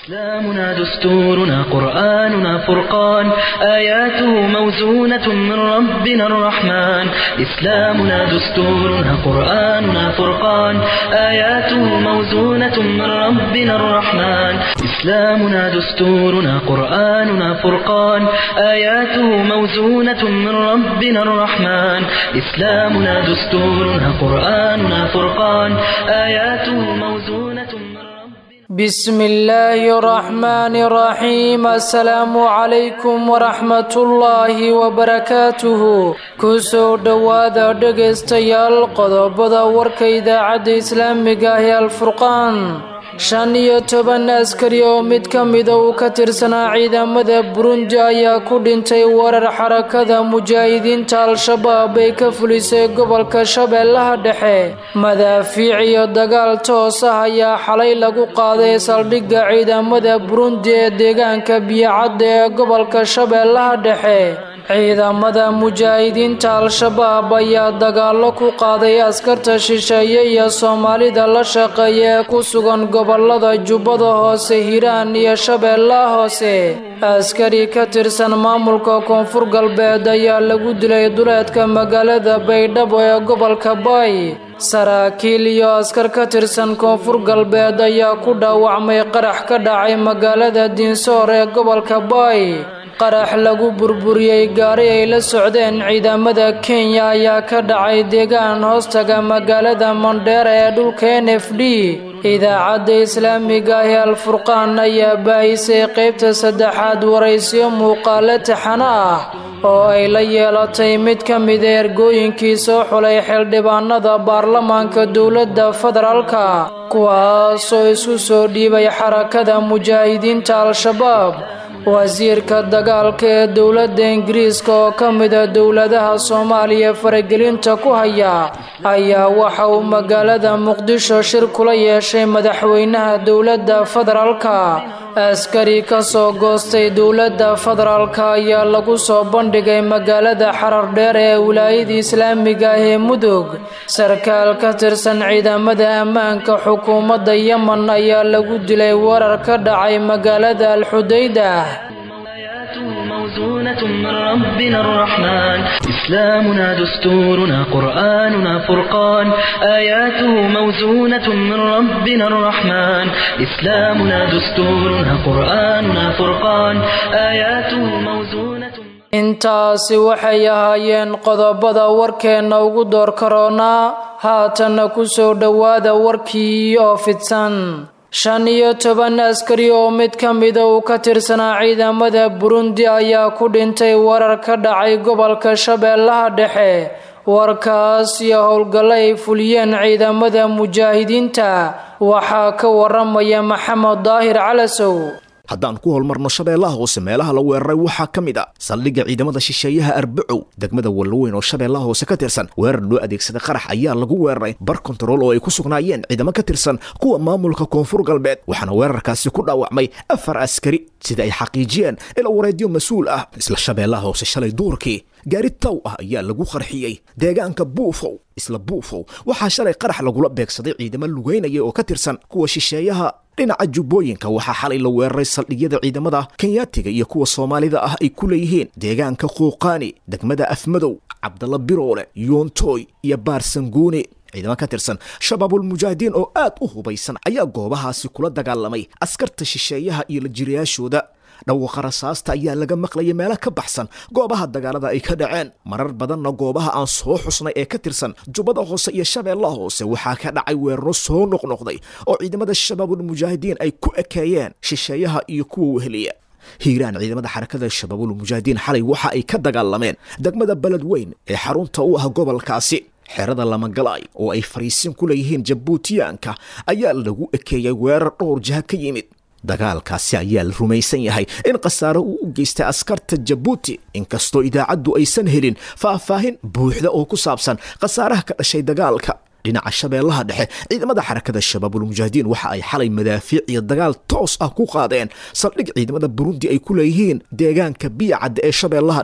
إسلامنا دستورنا قرآننا فرقان آياته موزونة من ربنا الرحمن إسلامنا دستورنا قرآننا فرقان آياته موزونة من ربنا الرحمن إسلامنا دستورنا قرآننا فرقان آياته موزونة من ربنا الرحمن إسلامنا دستورنا قرآننا فرقان آياته موزونة من ربنا بسم الله الرحمن الرحيم السلام عليكم ورحمة الله وبركاته kusoo dhowaada dhegaystayaal qodobada warka idaacadda islaamiga ah ee alfurqaan shan iyo toban askari oo mid ka mida uu ka tirsanaa ciidamada burundi ayaa ku dhintay warar xarakada mujaahidiinta al-shabaab ay ka fulisay gobolka shabeellaha dhexe madaafiic iyo dagaal toos ah ayaa xalay lagu qaaday saldhigga ciidamada burundi ee deegaanka biyocadda ee gobolka shabeellaha dhexe ciidamada mujaahidiinta al-shabaab ayaa dagaallo ku qaaday askarta shisheeye iyo soomaalida la shaqeeya ee ku sugan gobolada jubbada hoose hiiraan iyo shabeellaha hoose askari ka tirsan maamulka koonfur galbeed ayaa lagu dilay duleedka magaalada baydhabo ee gobolka baay saraakiil iyo askar ka tirsan koonfur galbeed ayaa ku dhaawacmay qarax ka dhacay magaalada diinsoor ee gobolka baay qarax lagu burburiyey gaari ay la socdeen ciidamada kenya ayaa ka dhacay deegaan hoostaga magaalada mondheera ee dhulka n f d idaacadda islaamiga ah ee alfurqaan ayaa baahisay qaybta saddexaad waraysiyo muuqaale taxano ah oo ay la yeelatay mid ka mida ergooyinkii soo xulay xildhibaanada baarlamaanka dowladda federaalka kuwaasoo isku soo dhiibay xarakada mujaahidiinta al-shabaab wasiirka dagaalka ee dowladda ingiriiska oo ka mida dowladaha soomaaliya faragelinta ku haya ayaa waxa uu magaalada muqdisho shir kula yeeshay madaxweynaha dowladda federaalka askari ka soo goostay dowladda federaalka ayaa lagu soo bandhigay magaalada xarar dheer ee wilaayada islaamiga ah ee mudug sarkaal ka tirsan ciidamada ammaanka xukuumadda yemen ayaa lagu dilay warar ka dhacay magaalada alxudayda موزونة من ربنا الرحمن إسلامنا دستورنا قرآننا فرقان آياته موزونة من ربنا الرحمن إسلامنا دستورنا قرآننا فرقان آياته موزونة intaasi waxay ahaayeen qodobada warkeenna ugu door karoonaa haatanna ku soo dhowaada warkii oo fidsan shan iyo toban askari oo mid ka mida uu ka tirsanaa ciidamada burundi ayaa ku dhintay warar ka dhacay gobolka shabeellaha dhexe warkaas iyo howlgallo ay fuliyeen ciidamada mujaahidiinta waxaa ka waramaya maxamed daahir calasow haddaan ku holmarno shabeellaha hoose meelaha la weeraray waxaa ka mid a saldhigga ciidamada shisheeyaha arbacow degmada wallaweyn oo shabeellaha hoose ka tirsan weerar loo adeegsaday qarax ayaa lagu weeraray bar kontarool oo ay ku sugnaayeen ciidamo ka tirsan kuwa maamulka koonfur galbeed waxaana weerarkaasi ku dhaawacmay afar askari sida ay xaqiijiyeen ila wareedyo mas-uul ah isla shabeellaha hoose shalay duurkii gaari taw ah ayaa lagu qarxiyey deegaanka buufow isla buufow waxaa shalay qarax lagula beegsaday ciidamo lugeynaya oo ka tirsan kuwa shisheeyaha dhinaca jubbooyinka waxaa xalay la weeraray saldhigyada ciidamada kenyaatiga iyo kuwa soomaalida ah ay ku leeyihiin deegaanka quuqaani degmada afmadow cabdalla biroole yoontoy iyo baarsanguune ciidamo ka tirsan shabaabulmujaahidiin oo aad u hubaysan ayaa goobahaasi kula dagaalamay askarta shisheeyaha iyo la jirayaashooda dhawaqa rasaasta ayaa laga maqlayay meelo ka baxsan goobaha dagaalada ay ka dhaceen marar badanna goobaha aan soo xusnay ee ka tirsan jubbada hoose iyo shabeellaha hoose waxaa ka dhacay weeraro soo noqnoqday oo ciidamada shabaabulmujaahidiin ay ku ekeeyeen shisheeyaha iyo kuwa weheliya hiiraan ciidamada xarakada shabaabulmujaahidiin xalay waxa ay ka dagaalameen degmada beledweyn ee xarunta u ah gobolkaasi xerada lamagalaay oo ay fariisin ku leeyihiin jabuutiyaanka ayaa lagu ekeeyey weerar dhowr jaha ka yimid dagaalkaasi ayaa la rumaysan yahay in khasaaro uu u geystay askarta jabuuti inkastoo idaacaddu aysan helin faahfaahin buuxda oo ku saabsan khasaaraha ka dhashay dagaalka dhinaca shabeellaha dhexe ciidamada xarakada shabaabulmujaahidiin waxa ay xalay madaafiic iyo dagaal toos ah ku qaadeen saldhig ciidamada burundi ay ku leeyihiin deegaanka biyacadda ee shabeellaha dhexe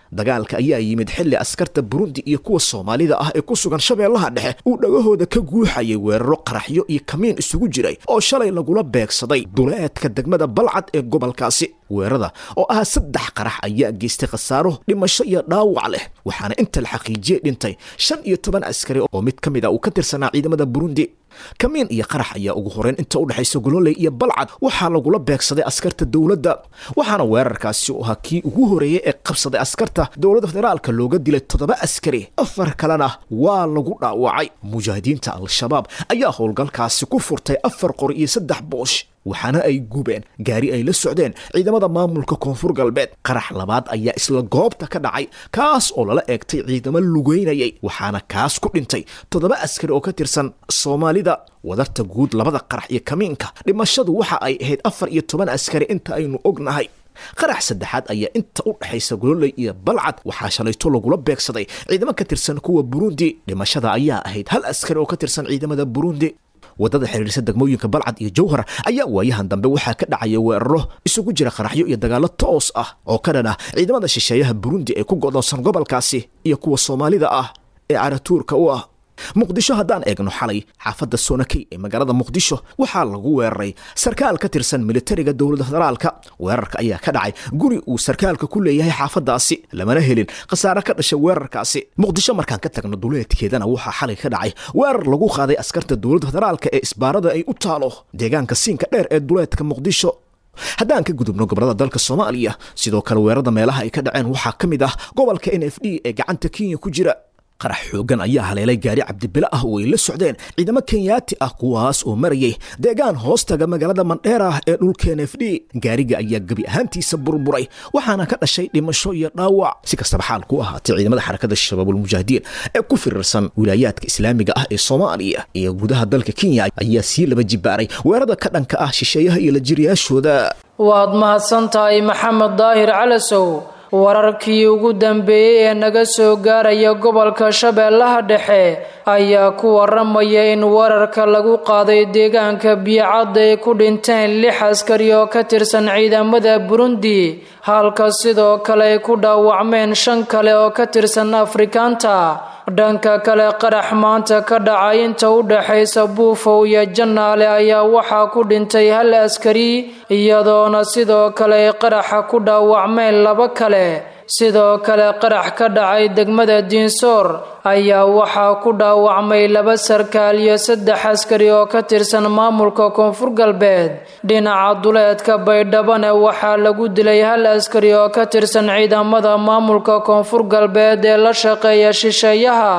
dagaalka ayaa yimid xilli askarta burundi iyo kuwa soomaalida ah ee ku sugan shabeellaha dhexe uu dhagahooda ka guuxayay weeraro qaraxyo iyo kamiin isugu jiray oo shalay lagula beegsaday duleedka degmada balcad ee gobolkaasi weerarada oo ah saddex qarax ayaa geystay khasaaro dhimasho iyo dhaawac leh waxaana inta la xaqiijiyey dhintay shan iyo toban askari oo mid ka mid a uu ka tirsanaa ciidamada burundi kamiin iyo qarax ayaa ugu horeyn inta u dhexaysa gololey iyo balcad waxaa lagula beegsaday askarta dowladda waxaana weerarkaasi u ahaa kii ugu horeeyey ee qabsaday askarta dowladda federaalka looga dilay toddoba askari afar kalena waa lagu dhaawacay mujaahidiinta al-shabaab ayaa howlgalkaasi ku furtay afar qor iyo saddex boosh waxaana ay gubeen gaari ay la socdeen ciidamada maamulka koonfur galbeed qarax labaad ayaa isla goobta ka dhacay kaas oo lala eegtay ciidamo lugeynayay waxaana kaas ku dhintay toddoba askari oo ka tirsan soomaalida wadarta guud labada qarax iyo kamiinka dhimashadu waxa ay ahayd afar iyo toban askari inta aynu ognahay qarax saddexaad ayaa inta u dhexaysa gololey iyo balcad waxaa shalayto lagula beegsaday ciidamo ka tirsan kuwa burundi dhimashada ayaa ahayd hal askari oo ka tirsan ciidamada burundi wadada xiriirsa degmooyinka balcad iyo jowhar ayaa waayahan dambe waxaa ka dhacaya weeraro isugu jira qaraxyo iyo dagaalo toos ah oo ka dhan ah ciidamada shisheeyaha burundi ee ku godoonsan gobolkaasi iyo kuwa soomaalida ah ee caratuurka u ah muqdisho haddaan eegno xalay xaafadda sonakey ee magaalada muqdisho waxaa lagu weeraray sarkaal ka tirsan militariga dowladda federaalka weerarka ayaa ka dhacay guri uu sarkaalka ku leeyahay xaafaddaasi lamana helin khasaare ka dhashay weerarkaasi muqdisho markaan ka tagno duleedkeedana waxaa xalay ka dhacay weerar lagu qaaday askarta dowladda federaalka ee isbaarada ay u taalo deegaanka siinka dheer ee duleedka muqdisho haddaan ka gudubno gobolada dalka soomaaliya sidoo kale weerarada meelaha ay ka dhaceen waxaa ka mid ah gobolka n f d ee gacanta kenya ku jira qarax xoogan ayaa haleelay gaari cabdibile ah oo ay la socdeen ciidamo kenyaati ah kuwaas oo marayay deegaan hoostaga magaalada mandheer ah ee dhulka n f d gaariga ayaa gebi ahaantiisa burburay waxaana ka dhashay dhimasho iyo dhaawac si kastaba xaal ku ahaatay ciidamada xarakada shabaabulmujaahidiin ee ku firirsan wilaayaadka islaamiga ah ee soomaaliya iyo gudaha dalka kenya ayaa sii laba jibaaray weerarada ka dhanka ah shisheeyaha iyo la jiriyaashooda waad mahadsan tahay maxamed daahir calasow wararkii ugu dambeeyey ee naga soo gaaraya gobolka shabeellaha dhexe ayaa ku waramaya in wararka lagu qaaday deegaanka biyocadda ay ku dhinteen lix askari oo ka tirsan ciidamada burundi halka sidoo kale ay ku dhaawacmeen shan kale oo ka tirsan afrikaanta dhanka kale qarax maanta ka dhacay inta u dhexaysa buufow iyo jannaale ayaa waxaa ku dhintay hal askari iyadoona sidoo kale ay qaraxa ku dhaawacmeen laba kale sidoo kale qarax ka dhacay degmada diinsoor ayaa waxaa ku dhaawacmay laba sarkaal iyo saddex askari oo ka tirsan maamulka koonfur galbeed dhinaca duleedka baydhabane waxaa lagu dilay hal askari oo ka tirsan ciidamada maamulka koonfur galbeed ee la shaqeeya shisheeyaha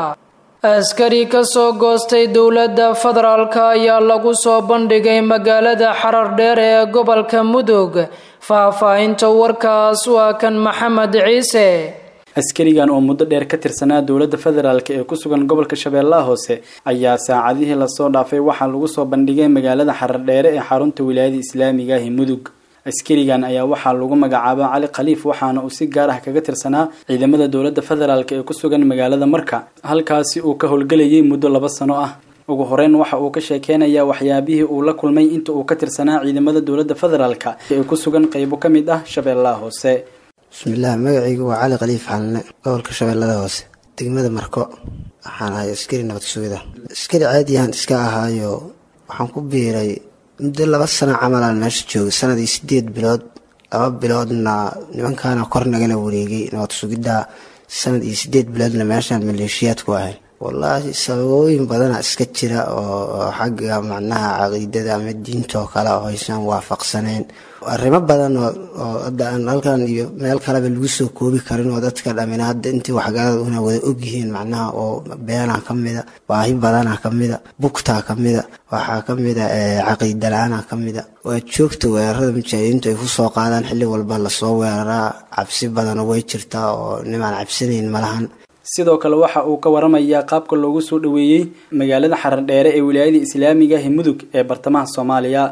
askari ka soo goostay dowladda federaalka ayaa lagu soo bandhigay magaalada xarar dheer ee gobolka mudug faahfaahinta warkaas waa kan maxamed ciise askarigan oo muddo dheer ka tirsanaa dowladda federaalk ee ku sugan gobolka shabeellaha hoose ayaa saacadihii lasoo dhaafay waxaa lagu soo bandhigay magaalada xarar dheere ee xarunta wilaayada islaamiga ahi mudug askarigan ayaa waxaa lagu magacaaba cali khaliif waxaana uu si gaar ah kaga tirsanaa ciidamada dowladda federaalk ee ku sugan magaalada marka halkaasi uu ka howlgelayay muddo laba sano ah ugu horeyn waxa uu ka sheekeynayaa waxyaabihii uu la kulmay inta uu ka tirsanaa ciidamada dowladda federaalk ee ku sugan qeybo ka mid ah shabeellaha hoose bismillaah magacaygu waa cali khaliif xalne gobolka shabeellada hoose degmada marko waxaan ahay askari nabad sugida askari caadiyahan iska ahaayo waxaan ku biiray muddo laba sano camalaan meesha joogay sanadii sideed bilood laba biloodna nimankaana kor nagala wareegay nabad sugidda sanad iyo sideed biloodna meeshaan maleeshiyaad ku ahay wallaahi sababooyin badana iska jira oo xagga macnaha caqiidada ama diintaoo kale oo aysan waafaqsaneen arrimo badan oo hadda aan halkan iyo meel kaleba lagu soo koobi karin oo dadka dhamina hadda intii waxgalada una wada ogyihiin macnaha oo beenaa ka mida baahi badana ka mida bugtaa ka mida waxaa ka mida caqiida la-aana ka mida waa joogta weerarada mujaahidiintu ay kusoo qaadaan xilli walba lasoo weeraraa cabsi badana way jirtaa oo nimaan cabsanayn malahan sidoo kale waxa uu ka waramayaa qaabka loogu soo dhaweeyey magaalada xarar dheere ee wilaayada islaamiga ah mudug ee bartamaha soomaaliya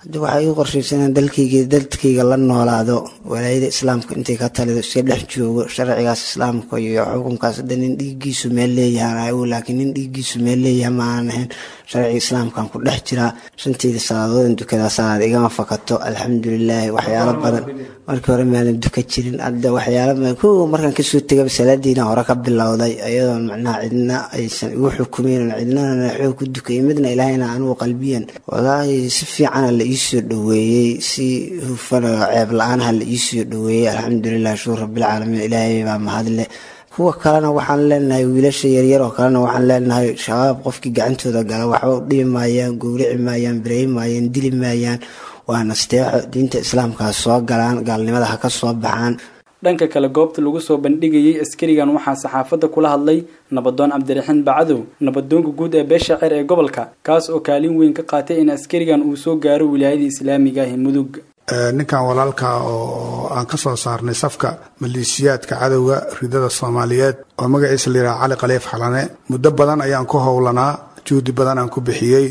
haddi waxaa ii qorshaysanaan dalkayga dadkayga la noolaado walaayada islaamka intay ka talido iska dhex joogo sharcigaas islaamka iyo xukunkaas hadda nin dhiiggiisu meel leeyahan laakiin nin dhiiggiisu meel leeyaha ma aan ahayn sharciga islaamkaan ku dhex jiraa shanteyda salaadoodin dukadaa salaad igama fakato alxamdulilaahi waxyaalo badan markii hore maadan duka jirin hadda waxyaalo badan kow markaan kasoo tegaba salaadiina hore ka bilowday iyadoon macnaha cidna aysan igu xukumeyn cidnana xoog ku dukay midna ilaahayna anugu qalbiyan walaahi si fiicana la iisoo dhoweeyey si hufan oo ceeb la-aanha la iisoo dhoweeyey alxamdulilah shukur rabbilcaalamiin ilaahay baa mahadle kuwa kalena waxaan leenahay wiilasha yaryar oo kalena waxaan leenahay shabaab qofkii gacantooda gala waxba dhibi maayaan gowrici maayaan bireyi maayaan dili maayaan waa nasteexo diinta islaamkaa soo galaan gaalnimada ha ka soo baxaan dhanka kale goobta lagu soo bandhigayay askarigan waxaa saxaafadda kula hadlay nabadoon cabdiraxiin bacadow nabadoonka guud ee beesha ceer ee gobolka kaas oo kaalin weyn ka qaatay in askarigan uu soo gaaro wilaayada islaamiga ahi mudug ninkan walaalka oo aan ka soo saarnay safka maleeshiyaadka cadowga ridada soomaaliyeed oo magaciisa la yidhaha cali khaliif xalane muddo badan ayaan ku howlanaa juhdi badan aan ku bixiyey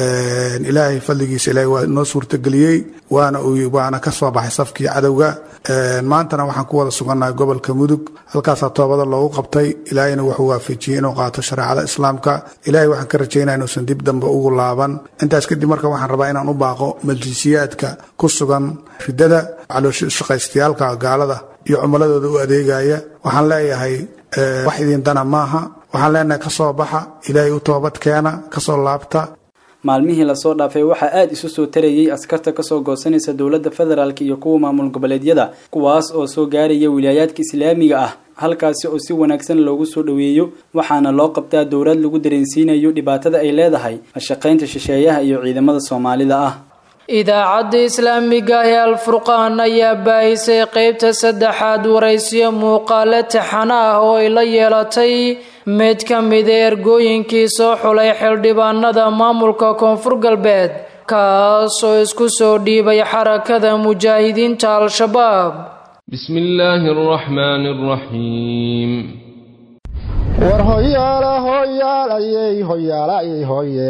ilaahay fadligiisa ilaahay waa noo suurtageliyey waana waana ka soo baxay safkii cadowga maantana waxaan ku wada sugannahay gobolka mudug halkaasaa toobada loogu qabtay ilaahayna wuxuu waafajiyey inuu qaato shareecada islaamka ilahay waxaan ka rajaynaya inuusan dib dambe ugu laaban intaas kadib marka waxaan rabaa inaan u baaqo maleeshiyaadka ku sugan ridada calooshaqaystayaalka gaalada iyo cumuladooda u adeegaya waxaan leeyahay wax idin dana maaha waxaan leenahay kasoo baxa ilaahay u toobad keena kasoo laabta maalmihii lasoo dhaafay waxaa aada isu soo tarayay askarta kasoo goosanaysa dowladda federaalk iyo kuwa maamul goboleedyada kuwaas oo soo gaaraya wilaayaadka islaamiga ah halkaasi oo si wanaagsan loogu soo dhoweeyo waxaana loo qabtaa dowlad lagu dareensiinayo dhibaatada ay leedahay shaqaynta shisheeyaha iyo ciidamada soomaalida ah idaacadda islaamiga ee alfurqaan ayaa baahisay qeybta saddexaad waraysiyo muuqaale taxana ah oo ay la yeelatay mid ka mida ergooyinkii soo xulay xildhibaanada maamulka koonfur galbeed kaasoo isku soo dhiibay xarakada mujaahidiinta al-shabaab بسم الله الرحمن الرحيم war hoyaala hoyaalayey hoyaalayey hoye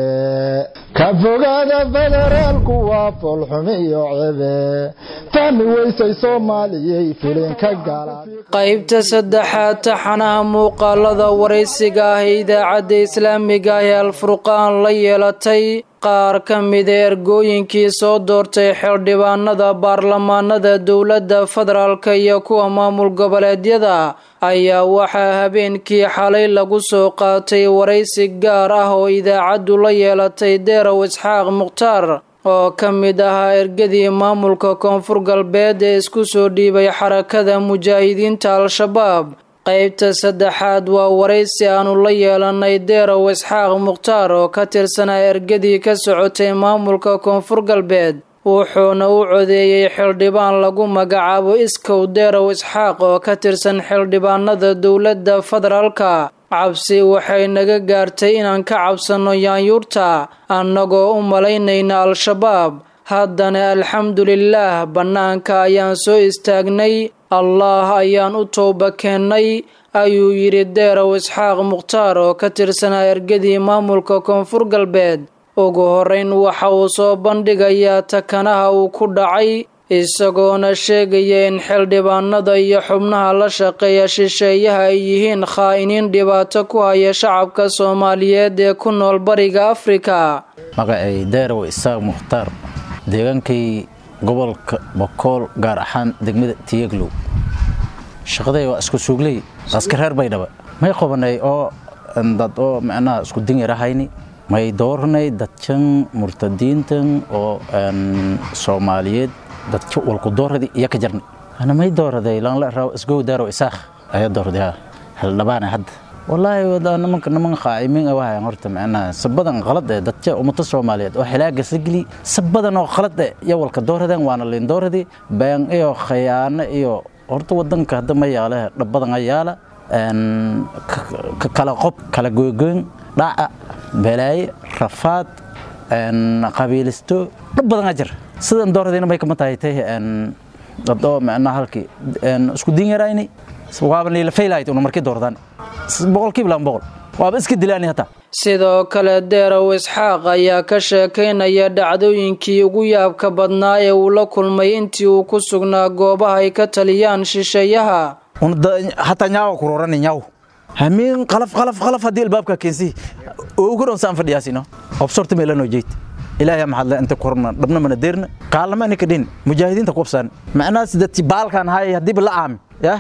ka fogaada federaalku waa foolxumi iyo cebe fahmi weysay soomaaliyey filinka gala qaybta saddexaad taxanaha muuqaalada waraysiga ah ee idaacadda islaamiga ah ee alfurqaan la yeelatay qaar ka mida ergooyinkii soo doortay xildhibaanada baarlamaanada dowladda federaalk iyo kuwa maamul goboleedyada ayaa waxaa habeenkii xalay lagu soo qaatay waraysi gaar ah oo idaacaddu la yeelatay deerow isxaaq mukhtaar oo ka mid ahaa ergadii maamulka koonfur galbeed ee isku soo dhiibay xarakada mujaahidiinta al-shabaab qaybta saddexaad waa waraysi aanu la yeelanay deerow isxaaq mukhtaar oo ka tirsanaa ergadii ka socotay maamulka koonfur galbeed wuxuuna u codeeyey xildhibaan lagu magacaabo iskow deerow isxaaq oo ka tirsan xildhibaanada dowladda federaalka cabsi waxay naga gaartay inaan ka cabsanno yaanyuurta annagoo u malaynayna al-shabaab haddana alxamdulilaah bannaanka ayaan soo istaagnay allaah ayaan u tooba keennay ayuu yidhi deerow isxaaq mukhtaar oo ka tirsanaa ergadii maamulka koonfur galbeed ugu horrayn waxa uu soo bandhigayaa takanaha uu ku dhacay isagoona sheegaya in xildhibaanada iyo xubnaha la shaqeeya shisheeyaha ay yihiin khaa'iniin dhibaato ku haya shacabka soomaaliyeed ee ku nool bariga afrika magacay deerow isaaq mukhtaar deegaankay gobolka bokool gaar ahaan degmada tiyeglow shaqaday waa isku suugley aska reer baydhaba may qabanay oo dad oo macnaha isku dinyarahayni may dooranay dadkan murtadiintan oo soomaaliyeed dadka walku dooradii iyo ka jarnay ana may dooraday laanla raaw isgow daaro isaakh ayaa doorday ha haldhabaana hadda wallaahi nimanka niman qaacimin ah waxay horta macnaha sabadan qalad ee dadka ummada soomaaliyeed oo xilaaga sigli sabadan oo qalad ee iyo walka dooradeen waana liin dooradii been iyo khayaano iyo horta wadanka hadda ma yaale dhabadan ayaala kala qob kala goygoyn dhaca balaaye rafaad qabiilisto dhab badan ajar sidan dooradayna may kama tahay tay dad oo macnaha halkii isku din yarayni waaba niila faylahayd una markii doordaan boqolkiiba laba boqol waaba iska dilaani hataa sidoo kale deerow isxaaq ayaa ka sheekaynaya dhacdooyinkii ugu yaabka badnaa ee uu la kulmay intii uu ku sugnaa goobaha ay ka taliyaan shisheeyaha hataa nyaawa kurorani nyaaw hamiin qalaf qalaf qalaf haddii albaabka keensi ugu dhoon saan fadhiyaasino obsorta meelanoo jeyd ilaahay maxaad inta korna dhabna mana deerna kaalama nika dhin mujaahidiinta kubsaan macnaas dadki baalkan hay haddiiba la aami yah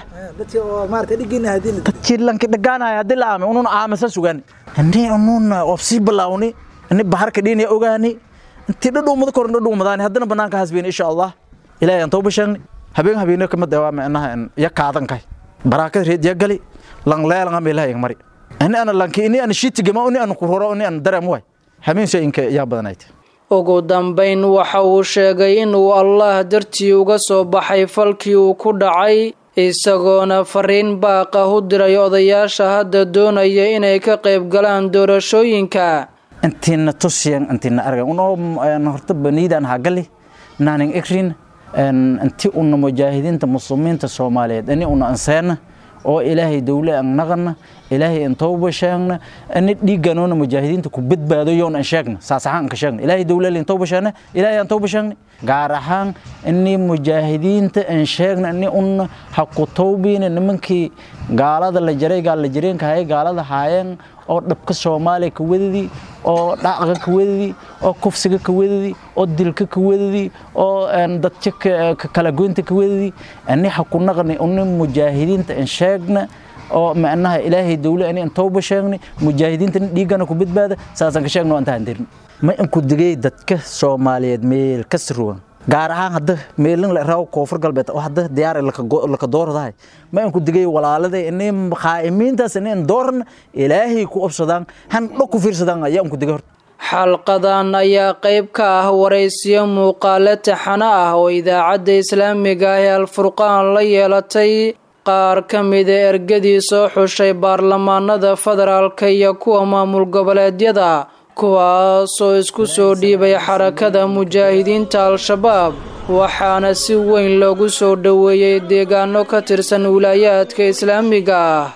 dadkii lanki dhagaanaya haddii la aami unun aamasa sugaan ini unun obsii bilaawni ini baharka dhinaya ogaani intii dhadhuumada korna dhadhuumadaani haddana banaanka hasbeen insha allah ilaahay aan tawba sheegni habeen habeeno kamid waa macnaha ya kaadan kay baraakad reed ya gali lang leelanga meelaha mari ini ana lanki ini ana shiitigama ini ana kuroro ini ana dareem waay habeen shay inka yaa badanayd ugu dambayn waxa uu sheegay inuu allah dartii uga soo baxay falkii uu ku dhacay isagoona fariin baaqa u diray odayaasha hadda doonaya inay ka qayb galaan doorashooyinka intiina tusiyan intiina argan unoo horta baniidaan hagali naanin ikrin inti una mujaahidiinta muslimiinta soomaaliyeed ini una anseena oo ilaahay dowle aan naqana ilaahay aan tawba sheegna ani dhiiganoona mujaahidiinta ku badbaado yoon aan sheegna saas ahaan ka sheegna ilaahay dowle aan tawba sheegna ilaahay aan tawba sheegna gaar ahaan ini mujaahidiinta aan sheegna ini un ha ku tawbiina nimankii gaalada la jaray gaal la jireenka hayay gaalada haayeen oo dhabka soomaaliya ka wadadii oo dhacqa ka wadadii oo kufsiga ka wadadii oo dilka ka wadadii oo dadka kala goynta ka wadadii ani ha ku naqni uni mujaahidiinta aan sheegna oo macnaha ilaahay dowle ani aan tawba sheegni mujaahidiinta dhiigana ku badbaada saasaan ka sheegno aan tahandirin ma in ku digay dadka soomaaliyeed meel ka sirwan gaar ahaan hadda meelin la raaw koonfur galbeed oo hadda diyaar laka dooradahay ma in ku digay walaalada inay qaa'imiintaas inay dooran ilaahay ku obsadaan han dho ku fiirsadaan ayaa ku digay horta xalqadan ayaa qayb ka ah waraysiyo muuqaale taxano ah oo idaacadda islaamiga ah ee alfurqaan la yeelatay qaar ka mida ergadii soo xushay baarlamaanada federaalka iyo kuwa maamul goboleedyada kuwaasoo isku soo dhiibay xarakada mujaahidiinta al-shabaab waxaana si weyn loogu soo dhoweeyey deegaano ka tirsan wilaayaadka islaamiga ah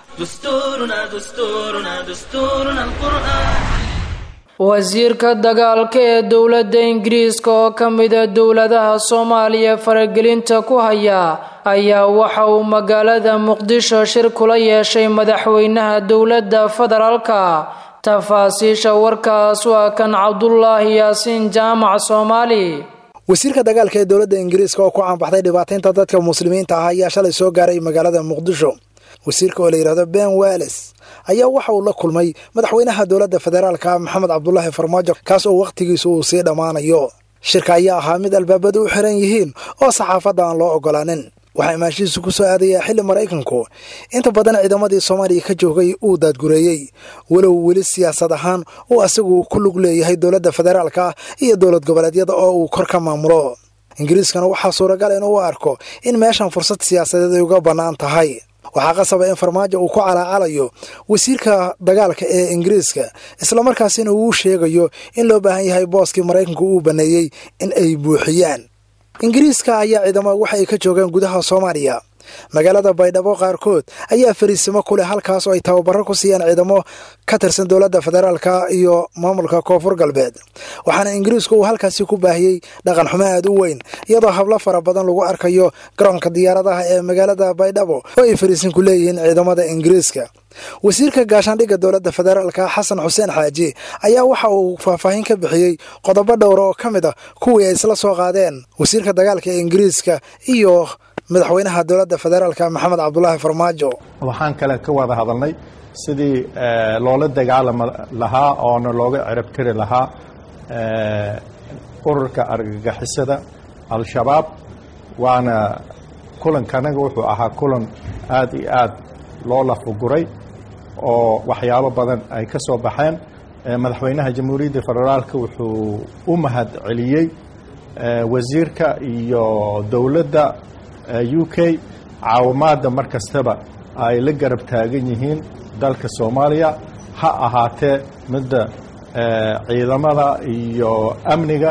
wasiirka dagaalka ee dowladda ingiriiska oo ka mida dowladaha soomaaliya faragelinta ku haya ayaa waxa uu magaalada muqdisho shir kula yeeshay madaxweynaha dowladda federaalka tafaasiisha warkaas waa kan cabdulaahi yaasiin jaamac soomaali wasiirka dagaalka ee dowladda ingiriiska oo ku caanbaxday dhibaataynta dadka muslimiinta ah ayaa shalay soo gaaray magaalada muqdisho wasiirka oo la yidhahdo ben wales ayaa waxa uu la kulmay madaxweynaha dowladda federaalka maxamed cabdulaahi farmaajo kaas oo wakhtigiisu uu sii dhammaanayo shirka ayaa ahaa mid albaabadu u xiran yihiin oo saxaafadda aan loo ogolaanin waxaa imaashihiisu ku soo aadayaa xilli maraykanku inta badan ciidamadii soomaaliya ka joogay uu daadgureeyey walow weli siyaasad ahaan uu asagu ku lug leeyahay dowladda federaalka iyo dowlad goboleedyada oo uu kor ka maamulo ingiriiskana waxaa suuragal in uu arko in meeshan fursad siyaasadeed ay uga bannaan tahay waxaa qasaba in farmaajo uu ku calaacalayo wasiirka dagaalka ee ingiriiska islamarkaasina uu sheegayo in loo baahan yahay booskii maraykanku uu banneeyey in ay buuxiyaan ingiriiska ayaa ciidamo waxa ay ka joogaan gudaha soomaaliya magaalada baydhabo qaarkood ayaa fariisimo ku leh halkaas oo ay tababaro ku siiyaan ciidamo ka tirsan dowladda federaalka iyo maamulka koonfur galbeed waxaana ingiriisku uu halkaasi ku baahiyey dhaqan xumo aad u weyn iyadoo hablo fara badan lagu arkayo garoonka diyaaradaha ee magaalada baydhabo oo ay fariisin ku leeyihiin ciidamada ingiriiska wasiirka gaashaandhigga dowladda federaalka xasan xuseen xaaji ayaa waxa uu faahfaahin ka bixiyey qodobo dhowra oo ka mid a kuwii ay isla soo qaadeen wasiirka dagaalka ee ingiriiska iyo madaxweynaha dowladda federaalka maxamed cabdulaahi farmaajo waxaan kale ka wada hadalnay sidii loola dagaalami lahaa oona looga cirabtiri lahaa ururka argagixisada al-shabaab waana kulankanaga wuxuu ahaa kulan aad iyo aad loo lafuguray oo waxyaabo badan ay ka soo baxeen madaxweynaha jamhuuriyadda federaalka wuxuu u mahad celiyey wasiirka iyo dowladda u k caawimaadda mar kastaba ay la garab taagan yihiin dalka soomaaliya ha ahaatee midda ciidamada iyo amniga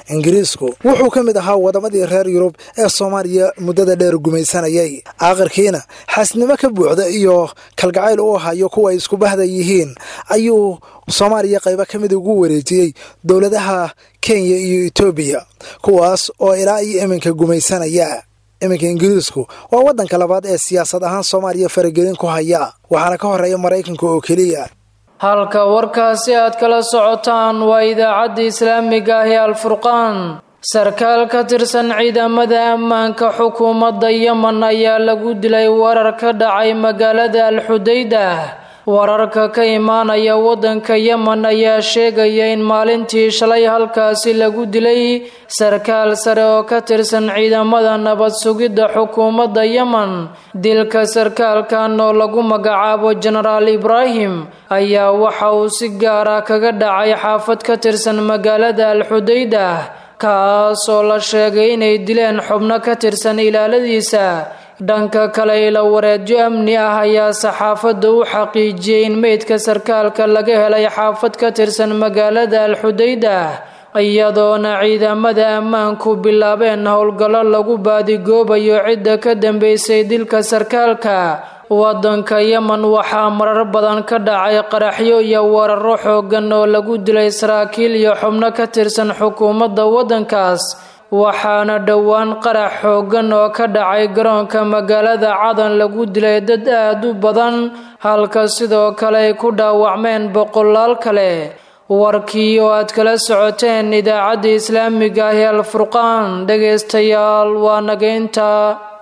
ingiriisku wuxuu ka mid ahaa wadamadii reer yurub ee soomaaliya muddada dheer gumaysanayay aakhirkiina xaasnimo ka buuxda iyo kalgacayl u hayo kuwa ay isku bahda yihiin ayuu soomaaliya qaybo ka mid ugu wareejiyey dowladaha kenya iyo etoobiya kuwaas oo ilaa iyo iminka gumaysanaya iminka ingiriisku waa waddanka labaad ee siyaasad ahaan soomaaliya faragelin ku haya waxaana ka horeeya maraykanka oo keliya halka warkaasi aad kala socotaan waa idaacadda islaamiga ah ee alfurqaan sarkaal ka tirsan ciidamada ammaanka xukuumadda yemen ayaa lagu dilay warar ka dhacay magaalada alxudaydah wararka ka imaanaya waddanka yemen ayaa sheegaya in maalintii shalay halkaasi lagu dilay sarkaal sare oo ka tirsan ciidamada nabad sugidda xukuumadda yemen dilka sarkaalkan oo lagu magacaabo jenaraal ibraahim ayaa waxa uu si gaara kaga dhacay xaafad ka tirsan magaalada alxudaydah kaasoo la sheegay inay dileen xubno ka tirsan ilaaladiisa dhanka kale ila wareedyo amni ah ayaa saxaafadda u xaqiijiyey in meydka sarkaalka laga helay xaafad ka tirsan magaalada alxudaydah iyadoona ciidamada ammaanku bilaabeen howlgallo lagu baadigoobayo cidda ka dambeysay dilka sarkaalka waddanka yemen waxaa marar badan ka dhacay qaraxyo iyo weeraro xoogan oo lagu dilay saraakiil iyo xubno ka tirsan xukuumadda waddankaas waxaana dhowaan qarax xoogan oo ka dhacay garoonka magaalada cadan lagu dilay dad aad u badan halka sidoo kale ay ku dhaawacmeen boqolaal kale warkii oo aad kala socoteen idaacadda islaamiga ah ee alfurqaan dhegaystayaal waa nageynta